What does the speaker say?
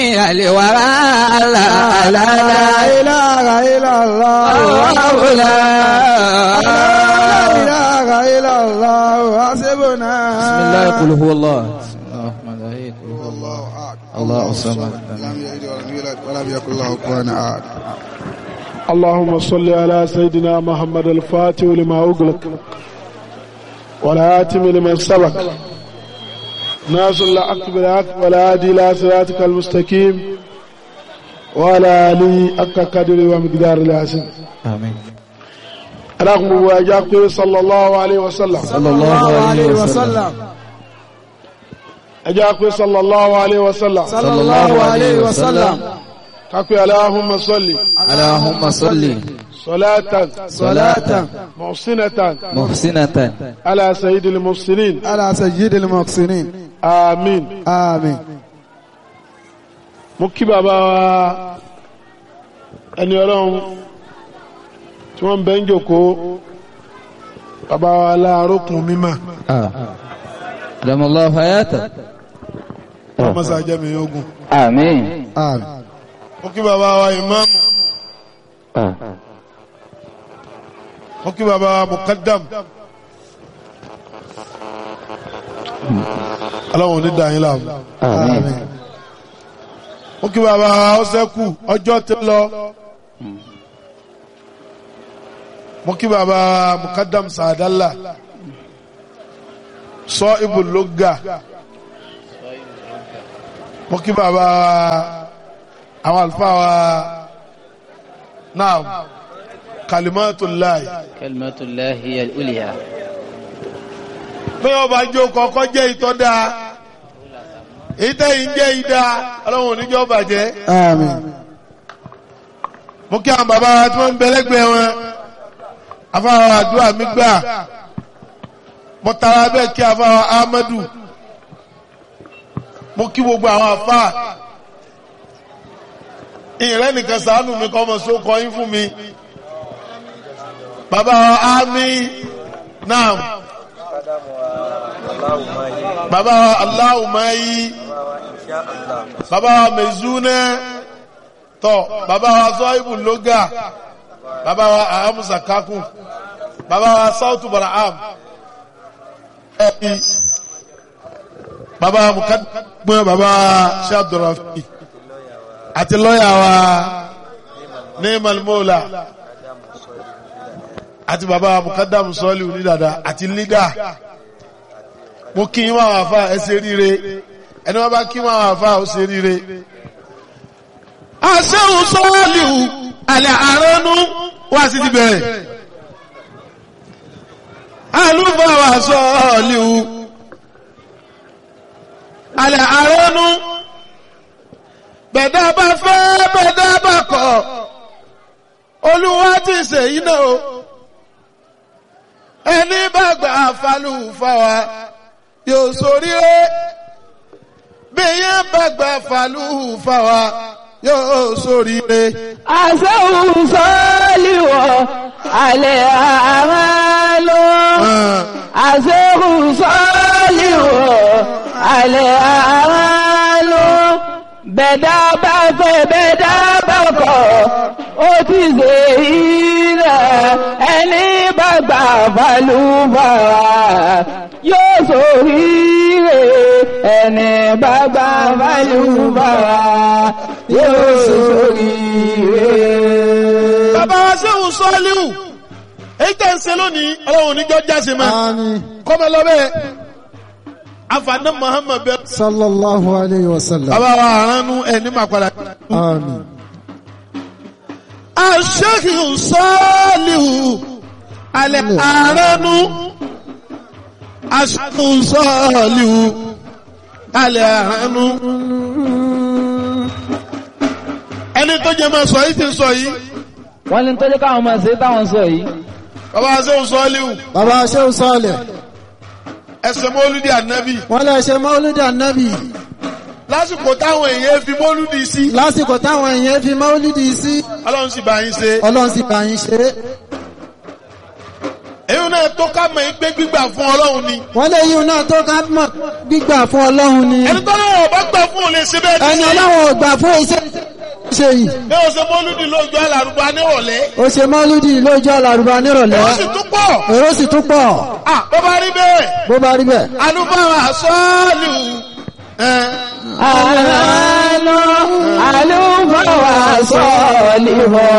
الورى لا لا لا لا إله إلا الله الله لا لا إله إلا الله حسبنا بسم الله قل هو الله بسم الله الرحمن الرحيم قل هو الله الله أحد الله الصمد لم يلد ولم يولد ولم يكن له كفوا أحد اللهم صل على سيدنا محمد الفاتح لما أغلق والآتم لمن سبق ناصر الحق بالحق والهادي إلى صراطك المستقيم وعلى آله حق قدر ومقدار العظيم آمين رغم واجاك صلى الله عليه وسلم صلى الله عليه وسلم أجاك صلى الله عليه وسلم صلى الله عليه وسلم كاكو اللهم صل اللهم صل صلاة صلاة محسنة محسنة على سيد المحسنين على سيد المحسنين آمين آمين mo kí bàbá wa ẹni ọlọ́run tí wọ́n ń bẹ́ ń jòkó bàbá wa láàrókùn mímọ̀ آه. دم الله حياته ọmọsá jẹ́mi ogun آمين آمين mo kí bàbá wa ìmáàmù mo kí bàbá wa mukaddam aláwọn onídàáyín láàmú آمين mo kí bàbá wa ọ́sẹ́kù ọjọ́ ti lọ mo kí bàbá wa mukaddam sàdálà sọ ibùlógà mo kí bàbá wa àwọn àlùfáà wa náà kalimatullahi كلمة الله هي الأولياء bí wọ́n bá jó kọ́kọ́ jẹ́ ìtọ́da ìtẹ́yìn jẹ́ ìdá ọlọ́run oníjọ́ bàjẹ́ آمين mo kí àwọn bàbá wa tí wọ́n ń bẹ lẹ́gbẹ̀ẹ́ wọn afáwa àdúrà mi gbà mo tara bẹ́ẹ̀ kí afáwa Ahmadu mo kí gbogbo àwọn afá ìrẹ́ nìkan sàánù mi kọ́ ọmọ sókọ yín fún mi bàbá wa Ami naam bàbá wa Aláwùmáyí bàbá wa Mezúnẹ́ tọ bàbá wa zọ́ìbù lóga bàbá wa ahamusa kakun bàbá wa sautu baraham ẹbí bàbá wa mukadumọ bàbá wa ṣe abdulrafi àti lọ́yà wa ní malmola àti bàbá wa mukadamu sọ́ọ̀lì onídàdà àti lídà mo kí wọn àwọn afa ẹ ṣe ríire ẹni wọn bá kí wọn àwọn afa ó ṣe ríire àṣẹ́hùn sọ́ọ̀lìhù alẹ́ àránú wá sí ti bẹ̀rẹ̀ alúfàwà sọ́ọ̀lìhù alẹ́ àránú bẹ̀dá bá fẹ́ bẹ̀dá bá kọ̀ olúwa ti ṣe iná o ẹni bá gbà falúfàwà yóò ṣoríire bí yẹn bá gbà falúfàwà yóò ṣoríire. àṣẹ́hùn sọ́ọ́lìwọ̀ alẹ́ àmàlò àṣẹ́hùn sọ́ọ́lìwọ̀ alẹ́ àmàlò bẹ̀dá bá fẹ́ bẹ̀dá bá kọ̀ ó ti ṣe ilẹ̀ ẹni bá gbà balùbàrà yóò ṣoríire ẹni bá gbà balùbàrà yóò ṣoríire. bàbá wa sẹ́wọ̀n sọ́ọ́líwù èyí tẹ̀ ń ṣe lónìí ọlọ́run níjọ́ jáse mọ́ آمين kọ́mọ lọ́bẹ̀ afaná muhammed bẹ́ẹ̀. صلى الله عليه وسلم bàbá wa àránú ẹni máa padà. آمين aṣẹ́kì sọ́ọ́líwù alẹ́ àránú aṣẹ́kì sọ́ọ́líwù alẹ́ àránú. ẹni tó jẹ́ máa sọ yìí ti sọ yìí wọ́n ní tọ́jú káwọn máa ṣe táwọn sọ yìí bàbá wa sẹ́wọ̀n sọ́ọ́líwù bàbá ṣéun sọ́ọ̀lẹ̀ ẹsẹ̀ mọ́lúdì ànábì wọ́n lè ṣe mọ́lúdì ànábì lásìkò táwọn èèyàn fi mọ́lúdì sí lásìkò táwọn èèyàn fi mọ́lúdì sí ọlọ́run sì bá yín ṣe ọlọ́run sì bá yín ṣe é èyí náà tó ká mọ̀ pé gbígbà fún ọlọ́run ni wọ́n lè yíun náà tó ká mọ̀ gbígbà fún ọlọ́run ni ẹni tó lọ́wọ́ bá gbà fún òun lè ṣe bẹ́ẹ̀ ẹni ọlọ́run ò gbà fún iṣẹ́ ṣe yìí ní oṣù mọ́lúdì lójú alárùbá nírọ̀lẹ́ ó ṣe mọ́lúdì lójú àlàrúbá nírọ̀lẹ́ ó sì tún pọ̀ èrò sì tún pọ̀ à bó bá rí bẹ́ẹ̀ bó bá rí bẹ́ẹ̀. alúbáwá sọ́ọ̀lù ẹ̀ àlọ́ àlùfáà wà sọ́ọ̀lì wọ̀